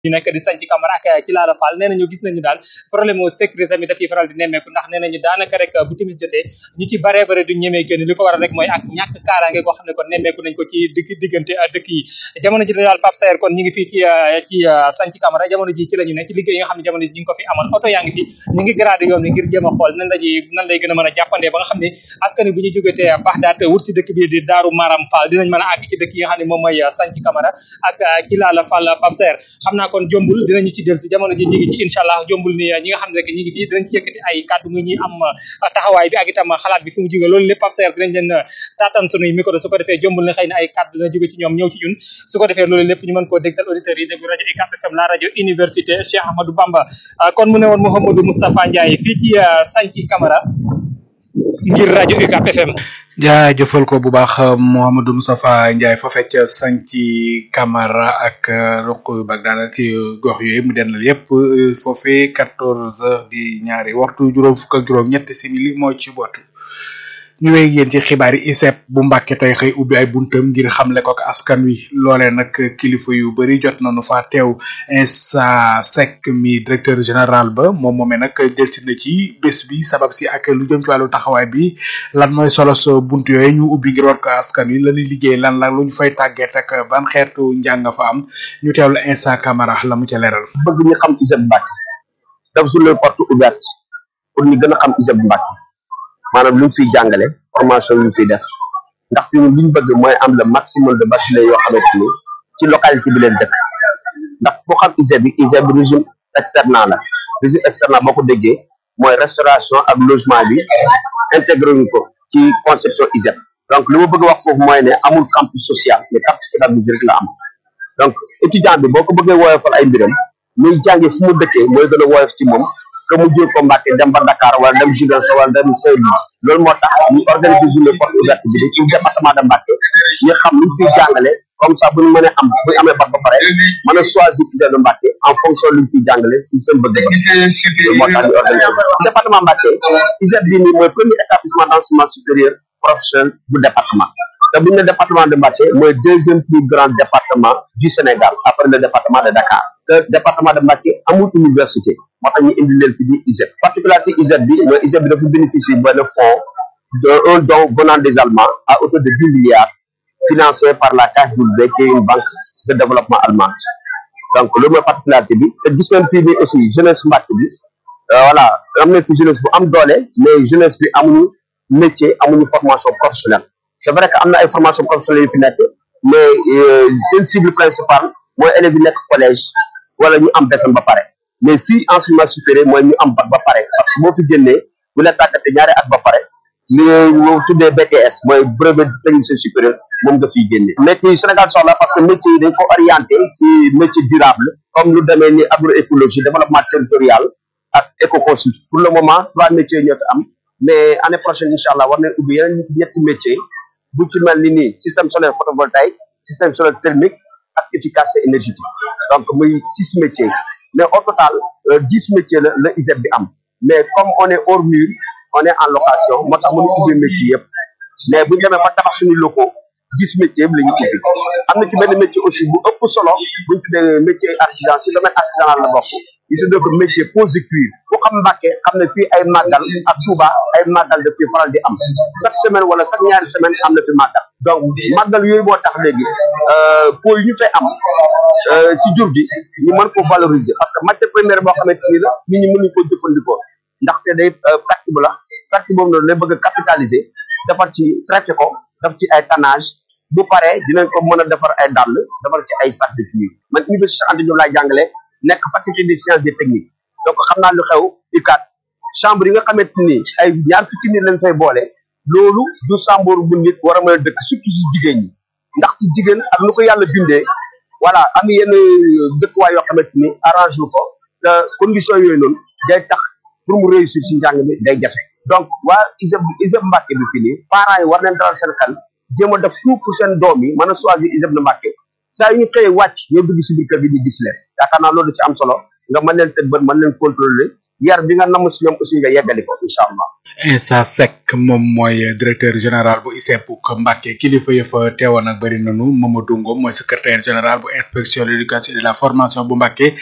ñu nekk di sanc Camara ak ci laala Fall nee nañu gis nañu daal problème mu sécurité tamit dafiy faral di nemmeeku ndax nee nañu daanaka rek bu timis jotee ñu ci baree bare du ñemee génn li ko waral rek mooy ak ñàkk kaaraange goo xam ne kon nemmeeku nañ ko ci digg diggante dëkk yi jamono ji daal Pape Sayer kon ñu ngi fii ci ci sanc Camara jamono ji ci la ñu ne ci liggéey yi nga xam ne jamono ji ñu ngi ko fi amal oto yaa ngi fi ñu ngi gradé yoon bi ngir jéem a xool nan lañuy nan lay gën a mën a jàppandee ba nga xam ne askan wi bu ñu jógetee Baxdaat wut si dëkk bi di Daaru Maram Fall dinañ mën a àgg ci dëkk yi nga xam ne moom mooy sanc Camara ak ci laala Fall Pape Sayer xam naa kon jombul dinañu ci del si jamono ji ñi ngi ci incha allah jombul ni ñi nga xam ne rek ñi ngi fii dinañ ci yëkkati ay kàddu muy ñi am taxawaay bi ak itam xalaat bi fu mu jóge loolu lépp Pape Sayer dinañ leen taataan sunuy micro su ko defee jombul ne xëy na ay kàddu dina jóge ci ñoom ñëw ci ñun su ko defee loolu lépp ñu mën koo dégtal auditeurs yi déglu rajo UCAB FM la rajo université Cheikh Ahmadou Bamba kon mu ne woon Mouhamadou Moustapha Ndiaye fii ci Santhie Camara ngir rajo UCAB FM jaajëfal ko bu baax Mouhamadou Moustapha Ndiaye fa fecc Santhie Camara ak ruq yu bag daanaka ci gox yooyu mu dendal yépp foofee quatorze heures di ñaari waxtu juróom fukk ak juróom ñetti simili moo ci bootu ñu wéy yéen ci xibaar yi ISEP bu Mbàkke tey xëy ubbi ay buntam ngir xamle ko ak askan wi loolee nag kilifa yu bari jot nañu fa teew Insa Seck mi directeur général ba moom moomee nag delsi na ci bés bi sabab si ak lu jëm ci wàllu taxawaay bi lan mooy solo so bunt yooyu ñu ubbi ngir war ko askan wi lañuy liggéey lan la lu ñu fay tàgget ak ban xeetu njàng fa am ñu teewlu Insa Camara la mu ca leeral. bëgg ñu xam ISEP Mbàkke daf sur les portes ouvertes pour ñu gën a xam ISEP Mbàkke maanaam lu ñu fiy jàngale formation yu ñu fiy def ndaxte ñun li ñu bëgg mooy am le maximum de bacheliers yoo xamante ni ci localité bi leen dëkk ndax boo xam ISEP bi ISEP bi régime externat la régime externat boo ko déggee mooy restauration ak logement bi intégré ñu ko ci conception ISEP donc li ma bëgg wax foofu mooy ne amul campus social mais campus pédagogique rek la am donc étudiant bi boo ko bëggee woyofal ay mbiram muy jànge fu mu dëkkee mooy gën a woyof ci moom que mu jël ko Mbàkke dem ba Dakar wala dem Ziguinchor wala dem Saint-Louis loolu moo tax ñu organiser journée porte ouverte bi ci département de Mbàkke ñu xam lu fiy jàngale comme ça bu ñu mënee am bu ñu amee bac ba pare mën a choisir ISEP de Mbàkke en fonction lu ñu fiy jàngale si seen bëgg loolu moo tax ñu organiser département Mbàkke ISEP bi nii mooy premier établissement d'enseignement supérieur professionnel bu département te bu ñu ne département de Mbàkke mooy deuxième plus grand département du Sénégal après le département de Dakar te département de Mbàkke amul université moo tax ñu indi leen fi di ISEP particularité ISEP bi mooy ISEP bi dafa bénéficier benn fonds de un don venant des Allemands à hauteur de dix milliards financé par la KfW qui est une banque de développement allemande donc loolu mooy particularité bi te gis nañ fii nii aussi jeunesse Mbàkke bi voilà am nañ fi jeunesse bu am doole mais jeunesse bi amuñu métier amuñu formation professionnelle c'est vrai que am na ay formation professionnelle yu fi nekk mais seen cible principale mooy élèves yi nekk collège wala ñu am BFEM ba pare mais fii enseignement supérieur mooy ñu am bac ba pare parce que boo fi génnee bu la tàggatee ñaari at ba pare li ñu tuddee BTS mooy brevet technicien supérieur moom nga fiy génne métier yi Sénégal soxla parce que métier yi dañ ko orienté si métier durable comme lu demee ni agroécologie développement territorial ak écoconsul pour le moment trois métiers ñoo fi am mais année prochaine incha allah war nañ ubbi yeneen ñetti métier bu ci mel ni nii système solaire photovoltaïque système solaire thermique ak efficacité énergétique donc muy six métiers mais au total dix métiers la la ISEP bi am mais comme on est hors mur on est en location moo tax mënu ubbi métier yëpp mais bu ñu demee ba tabax suñu locaux dix métiers yëpp la ñu ubbi am na ci benn métier aussi bu ëpp solo bu ñu tuddee métier artisan si domaine artisanal la bokk ñu tuddee ko métier pose de cuir ku xam Mbàkke xam ne fii ay màggal ak Touba ay màggal daf fi faral di am chaque semaine wala chaque ñaari semaine am na fi màggal donc màggal yooyu moo tax léegi po yi ñu fay am si jur gi ñu mën ko valoriser parce que matière première boo xamante ni la nit ñi mënuñ ko jëfandikoo ndaxte day perte bu la perte boobu noonu lay bëgg a capitaliser defar ci traité ko def ci ay tannage bu paree dinañ ko mën a defar ay dàll defar ci ay sac de cuir man université Anta Diop laay jàngale nekk faculté des sciences et techniques donc xam naa lu xew UCAD chambre yi nga xamante ni ay ñaar fukki nit lañ fay boole loolu du chambre bu nit war a mën a dëkk surtout si jigéen ñi ndax ci jigéen ak nu ko yàlla bindee voilà am yenn dëkkuwaay yoo xamante ni arrange lu ko te condition yooyu noonu day tax pour mu réussir si njàng mi day jafe donc waa ISEP ISEP Mbàkke bi fii nii parents yi war nañ dalal seen xel jéem a def tout pour seen doom yi mën a choisir ISEP de Mbàkke saa yu ñu xëyee wàcc ñoo dugg si biir kër gi ñu gis leen yaakaar naa loolu ci am solo nga mën leen tëj bët mën leen contrôler yar bi nga namm si ñoom aussi nga yeggali ko incha allah Insa Seck moom mooy directeur général bu ICEP ko Mbacké kilifa ya fa teewoon ak bëri nanu Mamadou Ngom mooy secrétaire général bu inspection de l'éducation et de la formation bu Mbacké